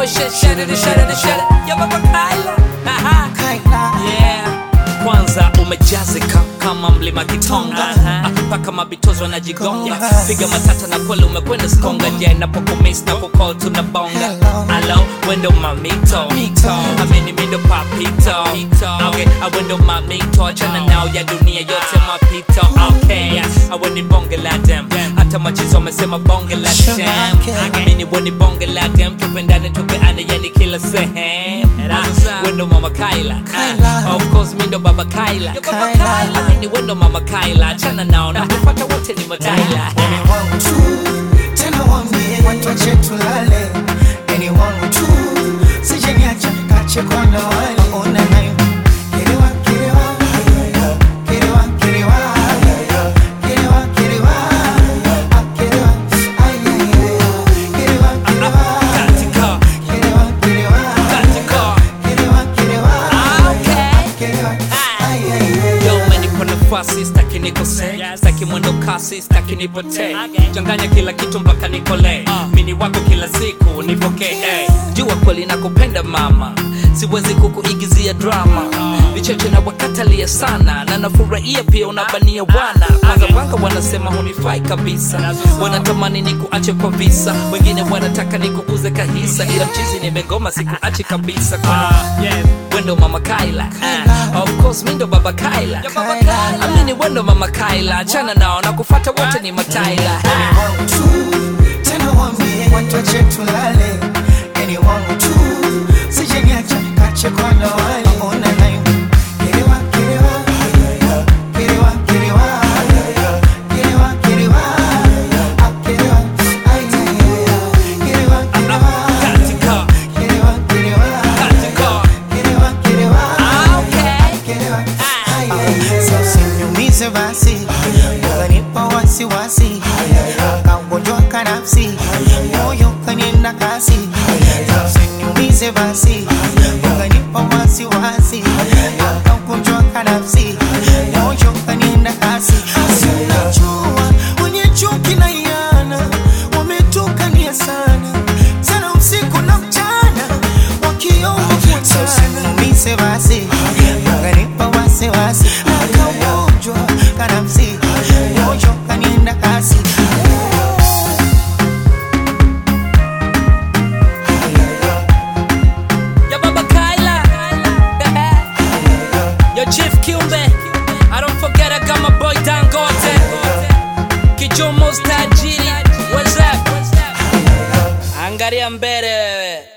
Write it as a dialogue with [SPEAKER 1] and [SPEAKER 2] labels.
[SPEAKER 1] boy shit, shut it, shut it, shut it. Yo baba Kyla. Aha.
[SPEAKER 2] Kyla.
[SPEAKER 1] Yeah. Kwanza umejazika kama mlima Kitonga Ah, mpaka mabitozo wanajigonga
[SPEAKER 2] Gonga.
[SPEAKER 1] piga matata na kweli umekwenda skonga je napokumis na kukol tunabonga
[SPEAKER 2] Hello.
[SPEAKER 1] alo wendo mamito
[SPEAKER 2] Mito.
[SPEAKER 1] amini mindo papito okay awendo mamito achana nao ya dunia yote mapito okay aweni bonge la dem hata machizo wamesema bonge la
[SPEAKER 2] Sugar
[SPEAKER 1] dem
[SPEAKER 2] cane.
[SPEAKER 1] amini weni bonge la dem tupendane tupeane yani kila sehemu wendo mama Kyla
[SPEAKER 2] Kyla.
[SPEAKER 1] Ah, of course mindo baba Kyla
[SPEAKER 2] Kyla.
[SPEAKER 1] amini wendo mama Kyla achana nao na kupata wote ni mataila
[SPEAKER 2] Ni wangu tu, tena waambie watu wache tulale. Ni wangu tu, sije niache kache kwa na wale. Ona nayo, kirewa, kirewa, kirewa, kirewa, kirewa, kirewa, ah, kirewa, ay, ay, ay, kirewa, kirewa,
[SPEAKER 1] katika
[SPEAKER 2] kirewa, kirewa,
[SPEAKER 1] katika
[SPEAKER 2] kirewa, kirewa,
[SPEAKER 1] Ah, okay.
[SPEAKER 2] kirewa, ay, ay, ay.
[SPEAKER 1] Yo, umenipa nafasi staki nikose staki mwendo kasi staki nipotee changanya kila kitu mpaka nikole mini wako kila siku nipokee eh. jua kweli nakupenda mama siwezi kukuigizia drama vicheche na wakatalia sana na nafurahia pia unabania wana wangawanga wanasema hunifai kabisa wanatamani nikuache kwa visa wengine wanataka nikuuze kahisa ila mchizi nimegoma sikuachi kabisa kwa wendo mama Kyla Ah, of course mi ndo baba Kyla
[SPEAKER 2] Kyla.
[SPEAKER 1] amini wendo mama Kyla achana nao na kufata wote ni mataila
[SPEAKER 2] Ni wangu tu, tena waambie watu wache tulale. Ni wangu tu, sije niache kache kwa na wale. Ona nayo, kirewa, kirewa, kirewa, kirewa, kirewa, kirewa, ah, kirewa, ay, ay, ay, kirewa, kirewa,
[SPEAKER 1] katika
[SPEAKER 2] kirewa, kirewa,
[SPEAKER 1] katika
[SPEAKER 2] kirewa, kirewa,
[SPEAKER 1] Ah, okay.
[SPEAKER 2] kirewa, ay, ay. Sasa usiniumize basi, ukanipa wasiwasi, kaugonjwa kanafsi, moyo kanienda kasi. Sasa usiniumize basi, ukanipa wasiwasi, kaugonjwa kanafsi, moyo kanienda kasi. Si unajua wenye chuki na iana wametukania sana sana usiku na mchana wakiomba kuachana. Usiniumize basi, ukanipa wasiwasi, kaugonjwa kanafsi, moyo kanienda kasi.
[SPEAKER 1] ya baba Kyla yo Chief Kiumbe I don't forget I got my boy Dangote Kichomo tajiri what's up angalia mbele wewe